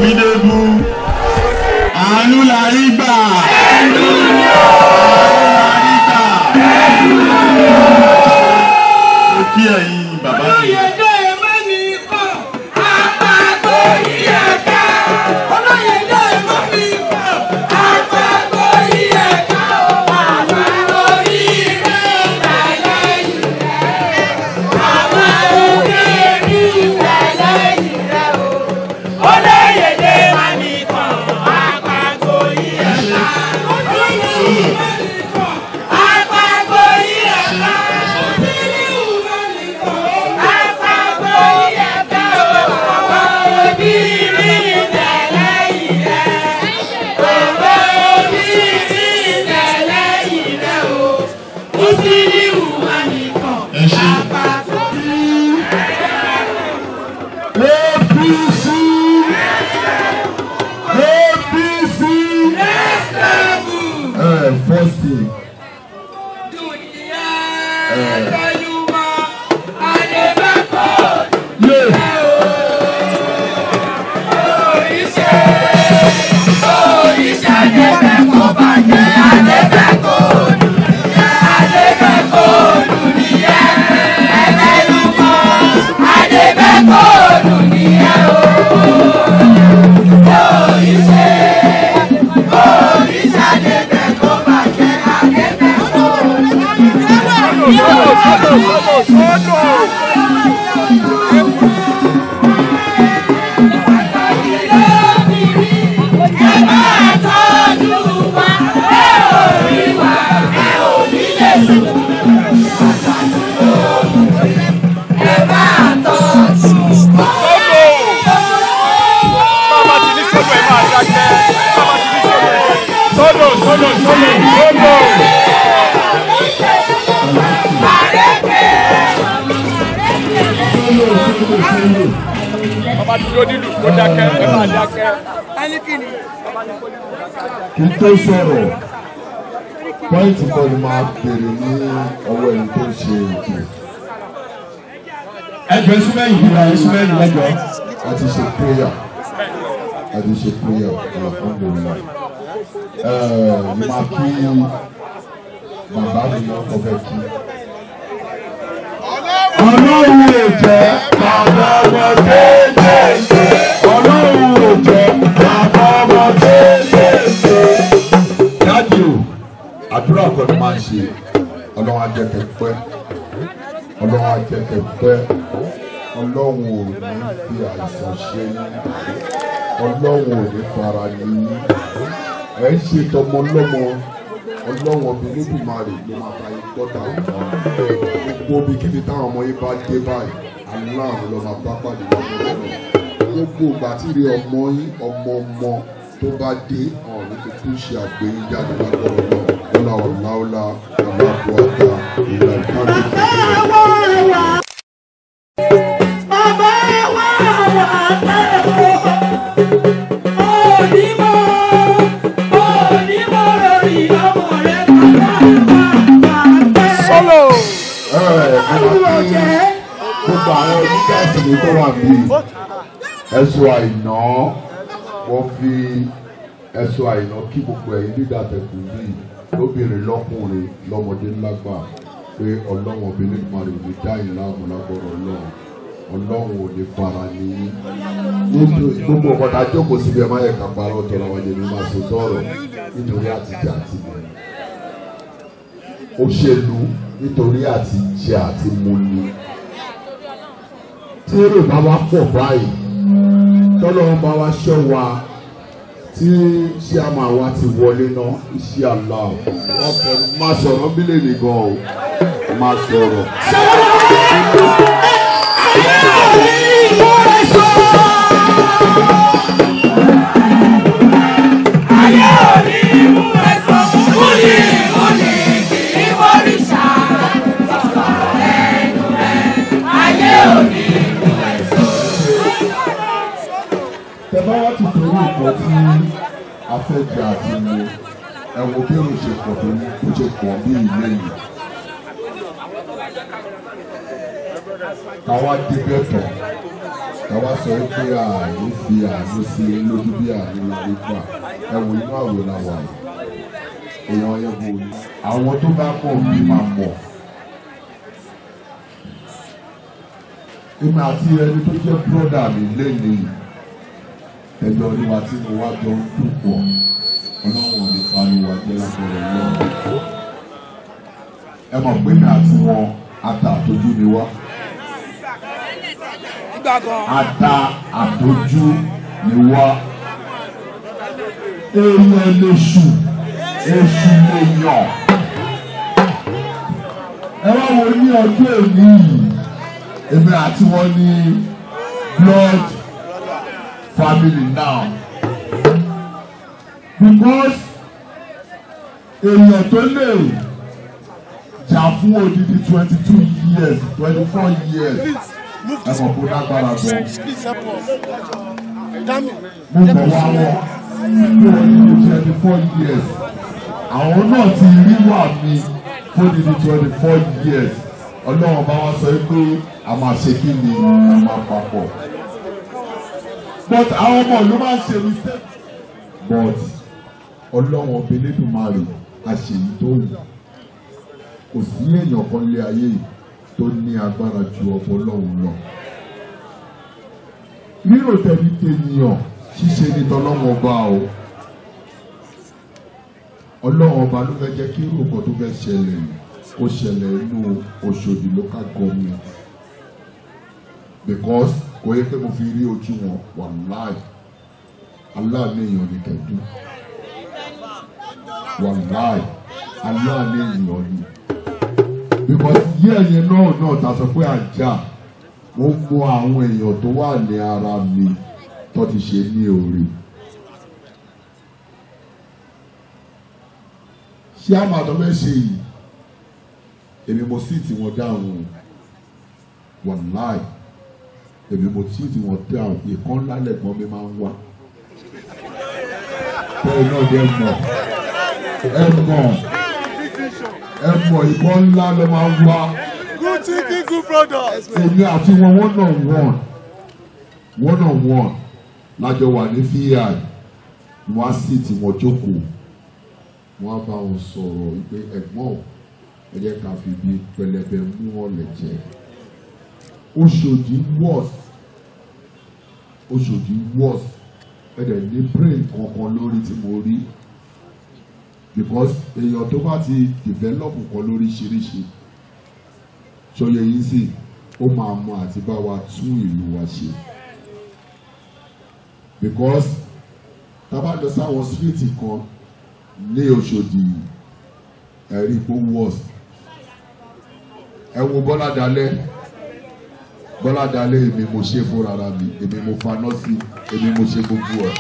Bámidébú àánú la rí gbà. àánú la rí gbà. mo kí ẹ̀yin bàbá mi. ẹ ṣe. APC APC ẹ first thing yé Bàbá ti ní sọ́dọ̀ ẹ̀ máa dákẹ́. Bàbá ti ní sọ́dọ̀ ẹ̀. Sọ́dọ̀ sọ́dọ̀ sọ́dọ̀ sọ́dọ̀. Bàbá ti ló nílùú kó dákẹ́ ẹ máa dákẹ́. kí n tó sọ̀rọ̀ pọ́ìntì kan ni máa bèrè ní ọwọ́ ẹni tó ń ṣe ètò. ẹjọ́ súnmẹ́yìn yìí náà súnmẹ́yìn lẹ́jọ́. a ti ṣe prayer a ti ṣe prayer alhamdulilayi. ẹ̀ẹ́ máa kí bàbá mi náà kọ́ fẹ́ kí. ọlọ́run ò jẹ́ bàbá ọmọ kéékèèké. ọlọ́run ò jẹ́ bàbá ọmọ kéékèèké. dájú o àdúrà kan ni máa ń ṣe ọlọ́run á jẹ́ kẹ́ pẹ́ ọlọ́run á jẹ́ kẹ́ pẹ́ ọlọ́run ò ní fi àìsàn ṣe yín ọlọ́run ò ní fara ní yín ẹ̀ ń ṣe tọmọ lọ́mọ ọlọ́run ọbẹ̀ lódùmarè ló máa bá yín gbọ́dọ̀ àwọn gbogbo ibikíbi táwọn ọmọ yín bá dé báyìí aláàrùn ló máa bá pàdé lọ́wọ́ lọ́wọ́ gbogbo ìgbà tí rí ọmọ yín ọmọ ọmọ tó bá dé ọ̀hún ní kúkú ṣe àgbéyìn jáde lágbọ́rọ̀ náà lọ́la ọ̀làọ̀là ọ̀làbọ̀ọ̀ta ìlà ìkànnì Sọ́lọ̀. gbogbo àwọn onígáàsì ní tó wà bíi ẹ̀sùn àìná wọ́n fi ẹ̀sùn àìná kí gbogbo ẹ̀yin dídà tẹ̀kù bíi lóbìnrin lọ́kùnrin lọ́mọdé ńlágbà pé ọlọ́wọ́n obìnrin máa rìn ní dáhìn láàmú lágbọ́rọ̀ ọlọ́run ọlọ́run ò ní fara ní yín nítorí gbogbo ọ̀kọ̀tà jókòó síbi ẹ̀ má yẹ ká parọ́ tọrọ àwọn jẹ̀mí máa so tọrọ nítorí àtijọ́ àti mọ̀ òṣèlú nítorí àti jẹ àti mu ni tí èrò bá wá pọ̀ báyìí tọ́lọ́wọ́n bá wá ṣọ́ wa tí ṣé a máa wá ti wọlé náà iṣẹ́ àlá wọn fẹ́ máa sọ̀rọ̀ bílẹ̀ nìkan o máa sọ̀rọ̀. tẹ́bá wá ti torí nǹkan tí a fẹ́ jẹ àti mu ẹ wo bí òun ṣe pọ̀ tó ó ṣe pọ̀ bí ilé yìí. káwá débẹ̀ tán káwá sọ pé ààyè fi àánú sí i lójú bí àánú la rí gbà ẹ wo inú àwẹ̀ la wà yìí èèyàn yẹn bò ní. àwọn tó bá mọ̀ bí máa mọ̀ èmi àti ẹni tó jẹ́ bírọ́dà mi lẹ́nìí ẹjọ́ oníwà tí mo wá jọ ń dùn pọ̀ ọlọ́run ò ní parí wa jẹ́ lápẹ̀rẹ̀ náà ẹ mọ̀ pé mi àti wọn ata àtọ́jú ni wá ata àtọ́jú ni wá èèyàn lèṣù èṣù lèyàn ẹ wá wo ní ọdún èmi yìí èmi àti wọn ní blood family now because èèyàn tó lè jà fún odidi twenty two years twenty four years ẹ mọ̀ kó lágbára gan mo bọ̀ wá wọ̀ fún odidi twenty four years àwọn náà ti rí wà mí fún odidi twenty four years ọlọ́run bá wá sọ pé a máa ṣe kí ni a máa papọ̀ but àwọn ọmọ ló máa ń ṣe mistake but ọlọ́run ọbẹ̀ lẹ́dùnmáàrè àṣeyí tó wù kò sí èèyàn kan lé ayé yìí tó ní agbára ju ọmọ ọlọ́run lọ. rírò tẹ̀lé tènìyàn ṣíṣe ní tọ́lọ́run ọba o ọlọ́run ọba ló fẹ́ jẹ́ kí irú nǹkan tó fẹ́ ṣẹlẹ̀ kó ṣẹlẹ̀ inú Òṣòdì local government because kò yẹ pé mo fi rí ojú wọn wàláì aláàánú èèyàn ní kẹdùn wàláì aláàánú èèyàn ní because yí ẹ̀yẹ náà náà ta sọ pé àjà mo mọ àwọn èèyàn tó wà ní ara mi tó ti ṣe ní orí. ṣé àmà tó fẹ́ ṣe yìí èmi mo sì tí wọ́n dáhùn wàláì èmi mo sì tí wọ́n dáhùn ìkan ńlá lẹ́gbọ́n mi máa ń wá bẹ́ẹ̀ náà dẹ́ mọ̀ ẹ mọ̀ ẹ mọ̀ ìbọn ńlá ló máa ń wá. good thinking good brothers. èmi àti wọn one on one one on one lájọ wà ní fi wọn á sì tí wọn jókòó wọn á bá wọn sọ̀rọ̀ wípé ẹ̀gbọ́n ò ẹ jẹ́ ká fi bí pẹlẹbẹ mú ọ̀lẹ̀ jẹ Òṣòdì worse Òṣòdì worse ẹ̀dẹ̀ ní brain kankan lórí tí mo rí because èèyàn tó bá ti develop kan lóríṣiríṣi ṣòye yìí sì ó máa mọ àti bá wa tún ìlú wa ṣe because tá a bá lọ sáwọn síríìtì kan ní Òṣòdì ẹ̀rí kó worse ẹ wo Bọ́lá Dalẹ́ Bọ́lá Dalẹ́ èmi mo ṣe fúnra mi èmi mo faná sí èmi mo ṣe gbogbo ẹ̀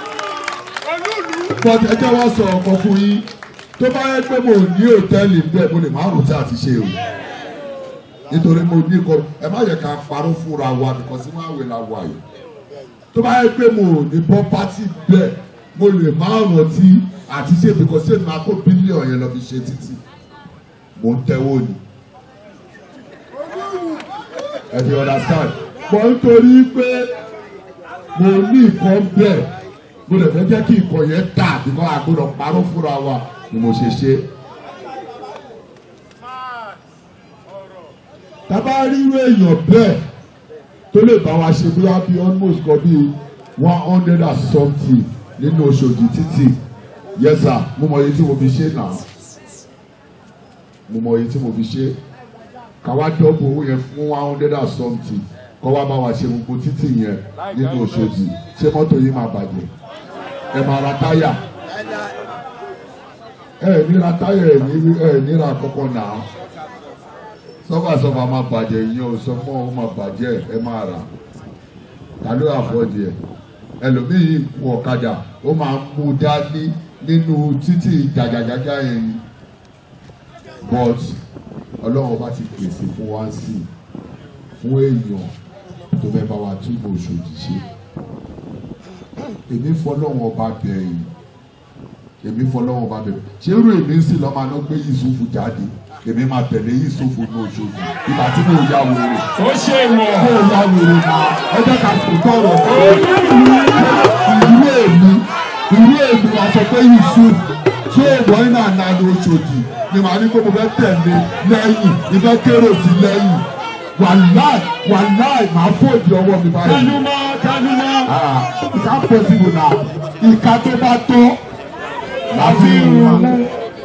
but ẹ jẹ́ wá sọ ọ̀kan fún yín tó bá yẹ pé mo ní hòtẹ́ẹ̀lì ń bẹ̀ mo lè má rò tí a ti ṣe o nítorí mo ní kọ ẹ má yẹ ká parọ́ fúnra wa nìkan sí máa wé la wà yìí tó bá yẹ pé mo ní pọ́pátì bẹ́ẹ̀ mo lè má rántí àti ṣe bìkọ́ sí èmi akó bílíọ̀nù yẹn lọ fi ṣe títì mo ń tẹ́wọ́ ni ẹ fi understand mo nítorí pé mo ní ìkan bẹ́ẹ̀ mo lè fẹ́ jẹ́ kí ìkọ̀ yẹn tà bíkọ́ àgbọ̀dọ̀ parọ́ fúnra wa ni mo ṣe ṣe. tábà ríro èèyàn bẹ́ẹ̀ tó lè bá wa ṣe bóyá bí almost kan bí one hundred and something nínú Òṣòdì títì yes sir mo mọ iye tí mo fi ṣe náà mo mọ iye tí mo fi ṣe káwá dọ́bù owó yẹn fún one hundred and something kọ́ wá bá wa ṣe gbogbo títì yẹn nínú Òṣòdì ṣé mọ́tò yìí máa bàjẹ́ ẹ máa ra táyà ẹ níra táyà ẹ ní ẹ níra kọ́kọ́ náà sọ́fàsọ́fà máa bàjẹ́ yín o sọ fún ọ máa bàjẹ́ ẹ máa rà ta ló àfọ́jì ẹ ẹlòmíì kú ọ̀kadà ó máa ń mú dání nínú títì jàjàjàjà yẹn ni but ọlọ́run bá ti pèsè fún wa sí fún èèyàn tó fẹ́ bá wa túbọ̀ Òṣòdì ṣe èmi fọlọ́run ọba bẹ̀yìn èmi fọlọ́wọ́n bá bẹ̀rẹ̀ ṣé irú èmi ń sìn lọ́mọ aná gbé Yusufu jáde èmi máa tẹ̀lé Yusufu ní Òṣogbo ìgbà tí mo ya wèrè ó ṣe wọ̀ mo ya wèrè náà ẹ jẹ́ ká sùn tọrọ ìlú èmi ìlú èmi wàá sọ pé Yusuf tí ó wọ iná àná ní Òṣogbo ni màá ní kó mo fẹ́ tẹ̀lé lẹ́yìn ìfẹ́ kéré sí lẹ́yìn wàláì wàláì màá fòdì ọwọ́ mi báyìí tẹnumọ́ tẹnumọ́ ìka pọ̀sibù náà ìka tó bá tó láti rún mú.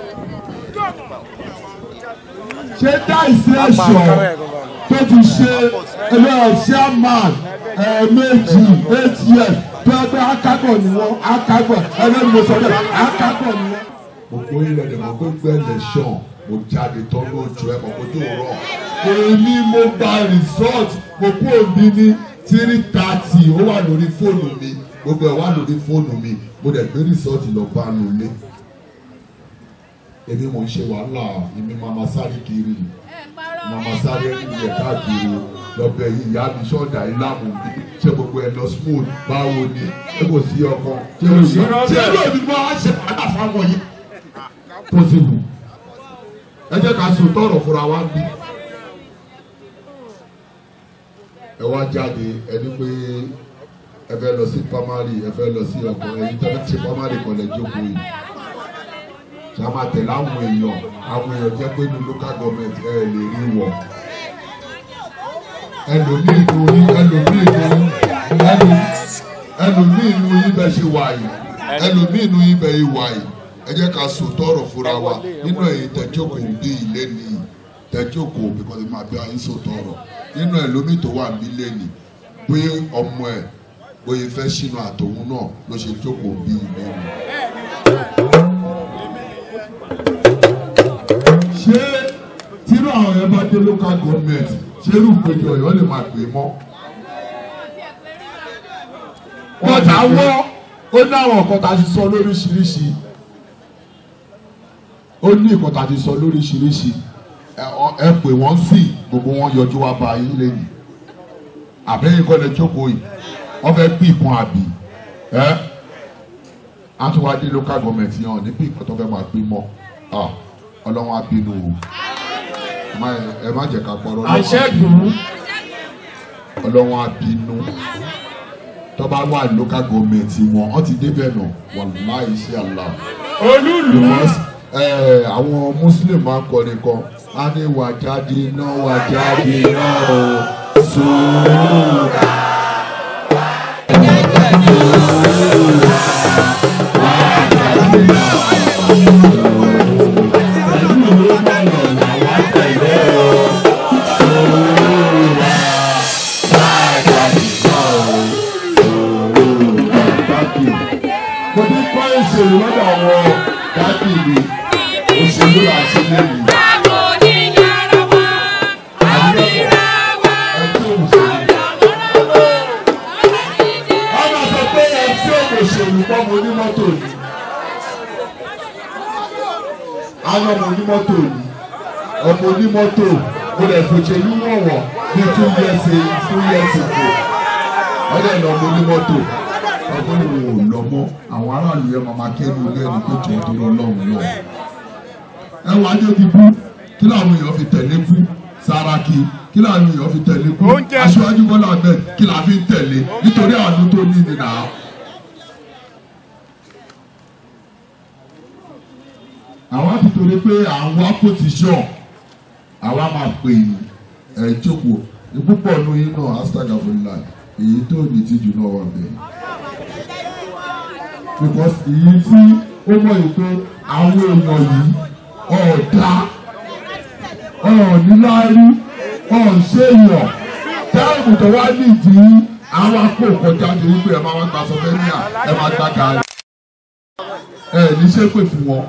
ṣé dáìsí ẹ̀ṣọ́ tó ti ṣe ẹgbẹ́ chairman ẹ̀ẹ̀mejì eight years tó ẹgbẹ́ akágọ̀ ni wọ́n akágọ̀ ẹgbẹ́ mi sọ bẹ́ẹ̀ akágọ̀ ni wọ́n. mo kó ilẹ̀ dẹ̀ mo kó gbẹ́lẹ̀ ṣàn mo jáde tán lójú ẹ̀ mọ̀ kó tó rọ̀. èmi mo gba resort mo kó òbí ní three thirty ó wà lórí fóònù mi gbogbo ẹ̀ wà lórí fóònù mi mo dẹ̀ gbé resort lọ bá a lólé èmi mò ń ṣe wàhálà èmi màmá sáré kiri màmá sáré nílẹ̀ káàkiri lọ́bẹ̀ yìí ìyá mi sọ́ọ̀dà ìlàmù mi ṣé gbogbo ẹ̀ lọ smooth báwo ni ṣé kò sí ọkàn ṣé kò sí ọkàn ṣé ló ní bá a ṣe padà fáwọn yìí. possible ẹ jẹ́ ká sùn tọrọ fúnra wa bí. ẹ wá jáde ẹni pé ẹ fẹ́ lọ sí primary ẹ fẹ́ lọ sí ọkàn ẹ̀yin tẹ́ fẹ́ ṣe primary kan lẹ jókòó yìí ṣá máa tẹ̀lé àwọn èèyàn àwọn èèyàn jẹ́ pé ní local government ẹ lè rí wọ̀ ẹlòmíì inú yín ẹlòmíì inú yín ẹlò- ẹlòmíì inú yín bẹ́ẹ̀ ṣe wà yìí ẹlòmíì inú yín bẹ́ẹ̀ yìí wà yìí ẹ jẹ́ ká sọ tọrọ fúnra wa nínú ẹ̀yin tẹ̀jókòó bí ilé nìyí tẹ̀jókòó because máa bí ayé sọ tọrọ nínú ẹlòmíì tó wà ní ilé nì bóyá ọmọ ẹ̀ bóyá fẹ́ sínú àtòun náà ló ṣe jókòó bí ilé nì. ṣé tírú àwọn yẹn bá dé local government ṣé irú ìpéjọ ọ̀yọ́ lè máa pè é mọ́. bọ́tà wọ́ ó ní àwọn nǹkan tá a ti sọ lóríṣiríṣi ó ní nǹkan tá a ti sọ lóríṣiríṣi ẹ ọ- ẹ pè wọ́n sí gbogbo wọn yọjú wá bá yín lẹ́yìn àbẹ́yìn kọ́ lẹ jókòó yìí wọ́n fẹ́ pín ìkan àbí ẹ́ á tún wá dé local government yẹn ní pín ìkan tó fẹ́ máa pín mọ́ Ah, ọlọ́wọ́n á bínú o Ẹ má- ẹ má jẹ́ ká pọ̀ ọlọ́wọ́n á àṣẹ́gun ọlọ́wọ́n á bínú tó bá wà local government wọn wọ́n ti débẹ̀ nà wàláì ṣe àlà olúlu because eh, àwọn muslim máa ń kọrin kan á ní wà jáde náà wà jáde náà o sùúrù. mo ní kọ́ ìṣèlú lọ́dọ̀ àwọn dáàbì mi òṣèlú àti lẹ́yìn. ọmọ sọ pé ẹ tí ò lè ṣèlú pọ́ mo ní mọ́tò ni. àwọn ọmọ onímọ́tò ni ọmọ onímọ́tò mo lè fòṣèlú wọ̀wọ̀ ní two years two years ago ọdẹ lọ ọmọ onímọ́tò ọgbọ́n ìwò ò lọ mọ́ àwọn aráàlú yẹn máa máa kẹ́nu ilé ẹni pé jọ̀ọ́ tó lọ lọ́hùn lọ. ẹ wá ní omi bú kí làwọn èèyàn fi tẹ̀lé kú Sàràkí kí làwọn èèyàn fi tẹ̀lé kú Oúnjẹ. Aṣíwájú Bọ́lá Ahmed kí làá fi ń tẹ̀lé nítorí àánú tó ní nìyà. àwa ti torí pé àwọn apòtíṣọ̀ àwa máa pè yín ẹ̀ jókòó ìpúpọ̀ nù yín náà astagafurila èyí tó ní tìjú náà wà bẹ́ẹ̀ because èyí tí ó mọ̀ yìí pé àwọn èèyàn yìí ọ̀ọ́dá ọ̀ọ́níláárí ọ̀ọ́ṣẹ́yàn táàmù tó wá nídìí àwọn akó kọjá ní wípé ẹ máa wá gba sọfẹ́níà ẹ máa gba gàrí ẹ ní ṣépè fún wọn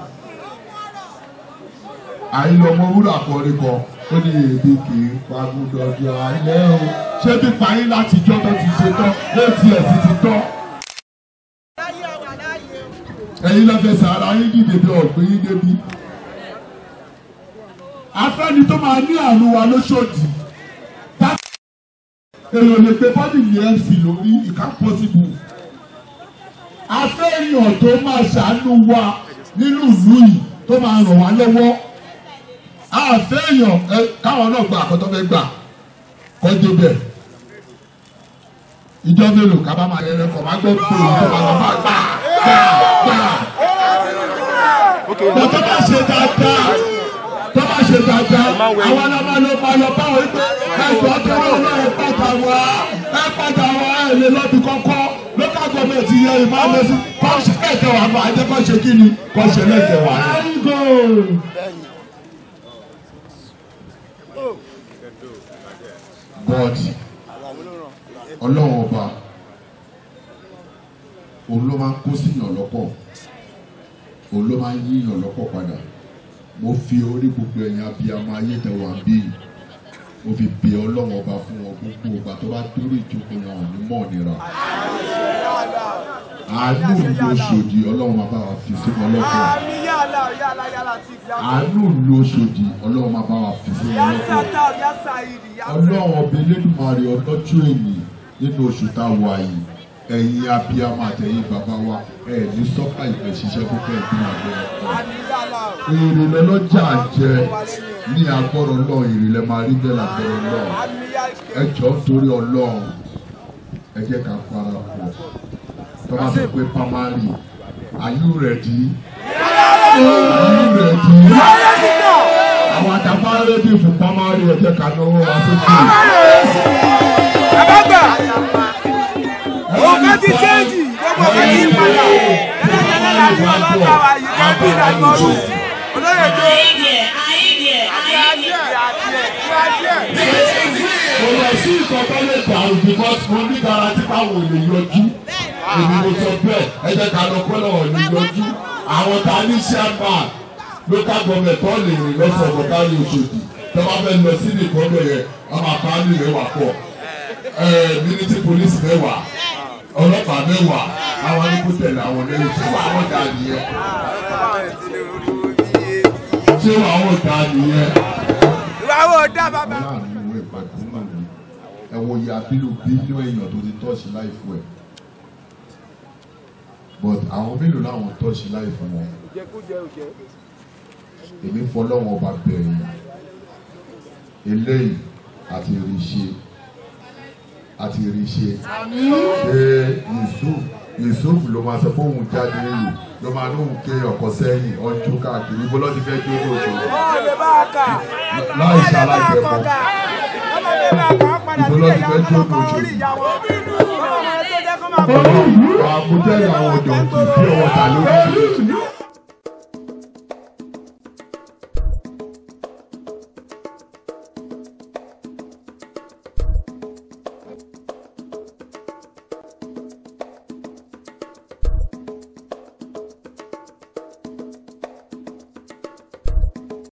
àìlọmọ wúrà kọrin kan ó ní èdè kì í pagudọjọ alẹ́ o ṣé pípa yín láti jọ́ tó ti ṣe tán létí ẹ̀ sì ti tán ẹ̀yin lọ́fẹ̀ẹ́sẹ̀ ara yín dìde bí ọ̀gbìn yín débi. afẹ́ni tó máa ní àrùn wa lóṣòdì tá- èèyàn lè pe bọ́dì ní mc lórí ìka pọ́sibù afẹ́yàn tó máa ṣàánú wa nínú ìlú yìí tó máa ràn wá lọ́wọ́ àfẹ́ èèyàn ẹ káwọn náà gba àkọ́tọ́ fẹ́ gbà kọ́ débẹ̀ ìjọ mélòó ká bá máa yẹrẹ kọ̀ máa gbọ́ pé òun tó máa lọ máa gbà gbà gbà bọ́ tó bá ṣe dáadáa tó bá ṣe dáadáa àwọn ọlọ́mọ ló máa lọ báwọn wípé ẹ̀jọ̀ tó wọ́n lọ ẹ̀ padà wá ẹ̀ padà wá ẹ̀ lè lọ́bi kọ́kọ́ local government yẹ ìmọ̀ àmẹ́sí kọ́ọ̀ṣì lẹ́kẹ̀ wá bá ẹ̀jẹ̀ kọ́ ṣe kí ni kọ́ọ̀ṣì lẹ́kẹ̀ wá. but ọlọ́run ọba òun ló máa ń kó síyàn lọ́pọ̀ òun ló máa ń yíyàn lọ́pọ̀ padà mo fi orí gbogbo ẹ̀yin abiyamọ ayétẹ̀wà bí mo fi bẹ ọlọ́run ọba fún wọn gbogbo ọba tó bá dórí ìjókòó wọn ò ní mọ̀ nira àánú ló ṣòdì ọlọ́run máa bá wa fi sí wọn lọ́kọ̀ àánú ló ṣòdì ọlọ́run máa bá wa fi sí wọn lọ́kọ̀ ọlọ́run ọba elédùnmarè ọlọ́jọ́ èyí nínú oṣù tá a wà yìí ẹ̀yin abiyamọ àtẹ̀yin bàbá wa ẹ̀ ní sọ́kà ìfẹ́ ṣiṣẹ́ púpọ̀ ẹ̀dín àgbẹ̀ ọ̀pọ̀ èrè lọ́lọ́jà jẹ ní agbọ́rọ̀ náà èrè lẹ́ máa rí bẹ́ẹ̀ lágbọ́rọ̀ náà ẹ jọ torí ọlọ́run ẹ jẹ́ ká para pọ̀ tó bá sọ pé pamari are you ready? are you ready? àwọn àtàwọn arẹ́dì fún pamari ẹ jẹ́ ká náwó wá sókè. Àbágbà! Òkè ti chéjì, gbogbo òkè ti padà. Ẹlẹ́dẹ̀ẹ́lẹ́ la ní bàbá bá wa yìí ká bí ìdàgbọ́rù. Olóyè tó adìẹ adìẹ adìẹ adìẹ. kò lọ sí ìkọ̀kọ́ lè dàrú because mo ní garanti báwo lè yọjú èmi mo sọ bẹ́ẹ̀ ẹ jẹ́ ká lọ pẹ́ lọ́wọ́ ní yọjú àwọn tá a ní chairman local government tó lè rìn lọ́sọ̀rọ̀ kárí Òṣòdì tó bá fẹ́ lọ sí nìkan bẹ̀ yẹn ọmọ àpáálí mẹ́wàá pọ̀ military police mẹ́wàá ọlọ́pàá mẹ́wàá àwọn ẹni kó tẹ̀lé àwọn lẹ́yìn tí wọ́n àwọn dà nìyẹn tí wọ́n àwọn dà nìyẹn Ìwà wo dá bàbá? láàrin ìwé ìpàdé náà ni ẹ wo iye abílù bílíọ̀ èèyàn tó ti tọ́ọ̀ṣì láìfù ẹ̀ but àwọn mélòó làwọn tọ́ọ̀ṣì láìfù wọn èmi fọlọ́wọ́n ọba bẹ̀rẹ̀ eléyìí àti ìrìṣe àti ìrìṣe ṣe Yusuf Yusuf ló máa sọ pé òun jáde lò ló máa lóun ké ọkọ sẹ́yìn ọjọ́ káàkiri ibo lọ́ọ́ ti fẹ́ jó ní òṣèlú Ó lè bá a kà. láì ṣaláìjẹ̀kọ́. Ọmọ mi bá a kà á padà Ibo sílé ló ti ìyá fẹ́ wọn jó lọ́kọ̀ ní orí òṣèlú? ìyá wọn. Ọmọ mi tó jẹ́ kó máa bọ̀. àmújẹ́ àwọn ọ̀dọ́ kì í fi ọwọ́ ta lórí.